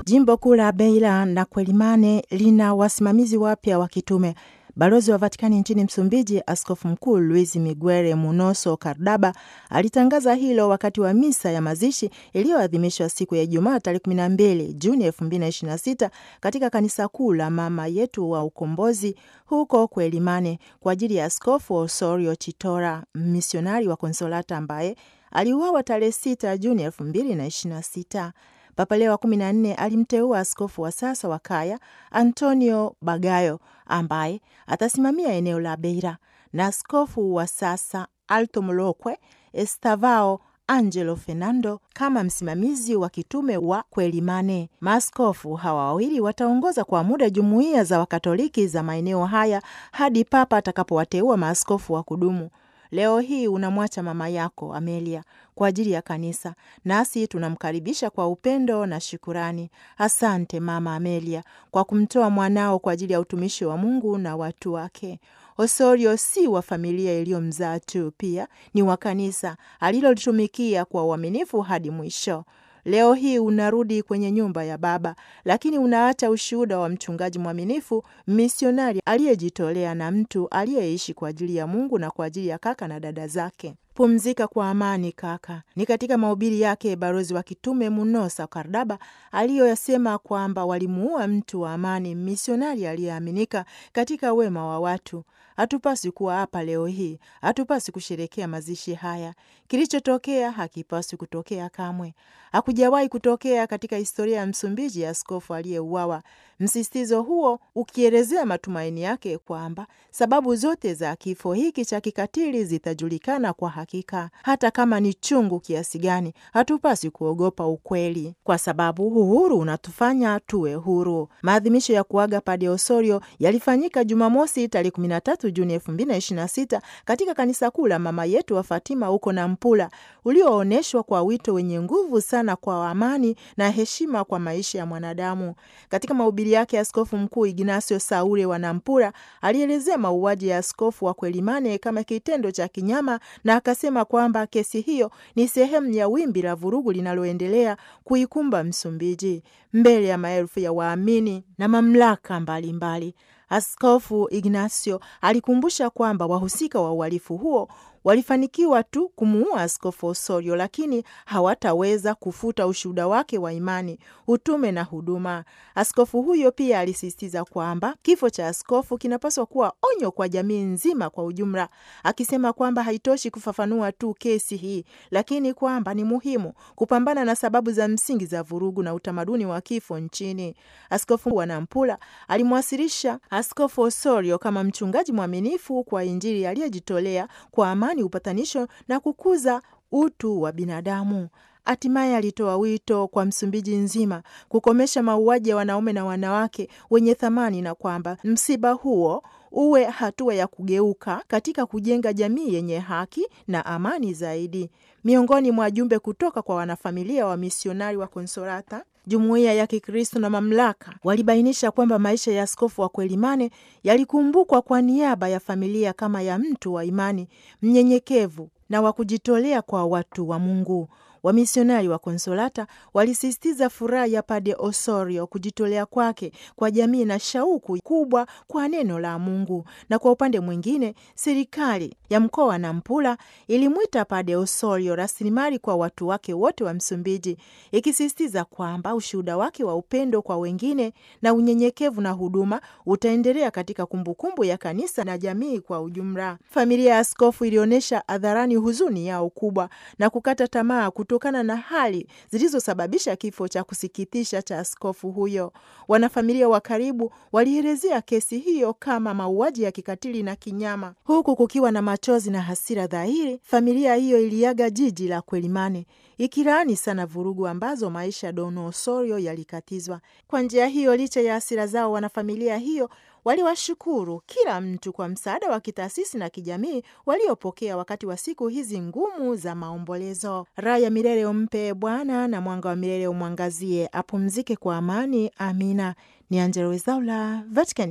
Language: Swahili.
Jimbo kuu la Beira na Quelimane lina wasimamizi wapya wa kitume. Balozi wa Vatikani nchini Msumbiji, Askofu Mkuu Luis Miguel Munoso Cardaba alitangaza hilo wakati wa misa ya mazishi iliyoadhimishwa siku ya Ijumaa tarehe 12 Juni 2026 katika kanisa kuu la Mama Yetu wa Ukombozi huko Quelimane kwa ajili ya Askofu Osorio Chitora, misionari wa Konsolata ambaye aliuawa tarehe 6 Juni 2026. Papa Leo wa kumi na nne alimteua askofu wa sasa wa Kaya Antonio Bagayo ambaye atasimamia eneo la Beira na askofu wa sasa Alto Molokwe Estavao Angelo Fernando kama msimamizi wa kitume wa Quelimane. Maaskofu hawa wawili wataongoza kwa muda jumuiya za Wakatoliki za maeneo haya hadi Papa atakapowateua maaskofu wa kudumu. Leo hii unamwacha mama yako Amelia kwa ajili ya kanisa, nasi tunamkaribisha kwa upendo na shukurani. Asante Mama Amelia kwa kumtoa mwanao kwa ajili ya utumishi wa Mungu na watu wake. Osorio si wa familia iliyomzaa tu, pia ni wa kanisa alilolitumikia kwa uaminifu hadi mwisho. Leo hii unarudi kwenye nyumba ya Baba, lakini unaacha ushuhuda wa mchungaji mwaminifu, misionari aliyejitolea na mtu aliyeishi kwa ajili ya Mungu na kwa ajili ya kaka na dada zake. Pumzika kwa amani kaka. Ni katika mahubiri yake balozi wa kitume Munosa Kardaba aliyoyasema kwamba walimuua mtu wa amani, misionari aliyeaminika katika wema wa watu. Hatupaswi kuwa hapa leo hii, hatupaswi kusherekea mazishi haya. Kilichotokea hakipaswi kutokea kamwe, hakujawahi kutokea katika historia ya Msumbiji ya askofu aliyeuawa. Msisitizo huo ukielezea matumaini yake kwamba sababu zote za kifo hiki cha kikatili zitajulikana kwa hakika. Hata kama ni chungu kiasi gani, hatupaswi kuogopa ukweli, kwa sababu uhuru unatufanya tuwe huru. Maadhimisho ya kuaga Padre Osorio yalifanyika Jumamosi tarehe 13 Juni 2026 katika kanisa kuu la Mama Yetu wa Fatima huko Nampula, ulioonyeshwa kwa wito wenye nguvu sana kwa amani na heshima kwa maisha ya mwanadamu. Katika mahubiri yake, Askofu Mkuu Ignacio Saule wa Nampula alielezea mauaji ya askofu wa Quelimane kama kitendo cha kinyama na akasema kwamba kesi hiyo ni sehemu ya wimbi la vurugu linaloendelea kuikumba Msumbiji mbele ya maelfu ya waamini na mamlaka mbalimbali mbali. Askofu Ignacio alikumbusha kwamba wahusika wa uhalifu huo walifanikiwa tu kumuua askofu Osorio, lakini hawataweza kufuta ushuhuda wake wa imani, utume na huduma. Askofu huyo pia alisisitiza kwamba kifo cha askofu kinapaswa kuwa onyo kwa jamii nzima kwa ujumla, akisema kwamba haitoshi kufafanua tu kesi hii, lakini kwamba ni muhimu kupambana na sababu za msingi za vurugu na utamaduni wa kifo nchini. Askofu wa Nampula alimwasilisha askofu Osorio kama mchungaji mwaminifu kwa Injili aliyejitolea kwa amani, upatanisho na kukuza utu wa binadamu. Hatimaye alitoa wito kwa Msumbiji nzima kukomesha mauaji ya wanaume na wanawake wenye thamani na kwamba msiba huo uwe hatua ya kugeuka katika kujenga jamii yenye haki na amani zaidi. Miongoni mwa jumbe kutoka kwa wanafamilia wa misionari wa Konsolata, jumuiya ya Kikristo na mamlaka walibainisha kwamba maisha ya askofu wa Quelimane yalikumbukwa kwa niaba ya familia kama ya mtu wa imani mnyenyekevu na wa kujitolea kwa watu wa Mungu. Wamisionari wa Konsolata walisisitiza furaha ya Padre Osorio, kujitolea kwake kwa jamii na shauku kubwa kwa neno la Mungu. Na kwa upande mwingine, serikali ya mkoa wa Nampula ilimwita Padre Osorio rasilimali kwa watu wake wote wa Msumbiji, ikisisitiza kwamba ushuhuda wake wa upendo kwa wengine na unyenyekevu na huduma utaendelea katika kumbukumbu ya kanisa na jamii kwa ujumla. Familia ya askofu ilionyesha hadharani huzuni yao kubwa na kukata tamaa kutokana na hali zilizosababisha kifo cha kusikitisha cha askofu huyo. Wanafamilia wa karibu walielezea kesi hiyo kama mauaji ya kikatili na kinyama, huku kukiwa na machozi na hasira dhahiri. Familia hiyo iliaga jiji la Quelimane ikilaani sana vurugu ambazo maisha ya Don Osorio yalikatizwa. Kwa njia hiyo, licha ya hasira zao, wanafamilia hiyo waliwashukuru kila mtu kwa msaada wa kitaasisi na kijamii waliopokea wakati wa siku hizi ngumu za maombolezo. Raha ya milele umpe Bwana na mwanga wa milele umwangazie, apumzike kwa amani. Amina. Ni Angella Rwezaula, Vatican